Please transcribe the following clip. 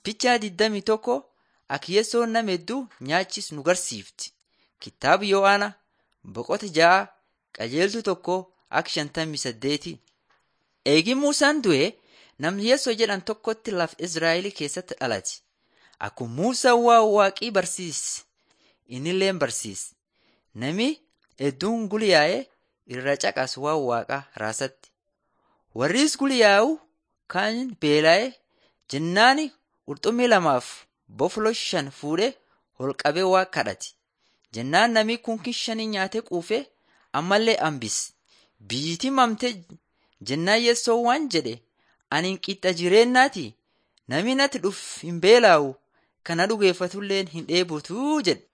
Fichaa 21 Akiyyeessoon nama hedduu nyaachis nu garsiifti. Kitaaba Yohaana boqota ja'a qajeeltuu tokko akka shantamii saddeeti. Eegi Muusaan du'e namni Yeesoo jedhan tokkotti lafa Izraa'el keessatti dhalate. Akkuma Muusaan waa waaqii barsiise innillee barsiise. Nami hedduun guliyaa'ee irra caqasu waan waaqaa raasatti. Warris guliyaa'u kaan beela'ee jennaani qurxummii lamaaf bofloo shan fuudhee holqabee waa kadhate. Jennaan namni kunki shanii nyaatee quufee ammallee hambise. Biyyitii mamtee jennaan Yeessoo waan jedhe ani qixxa jireenyaati. Namni natti dhufu hin beela'u kana dhugeeffatullee hin dheebotuu jedhe.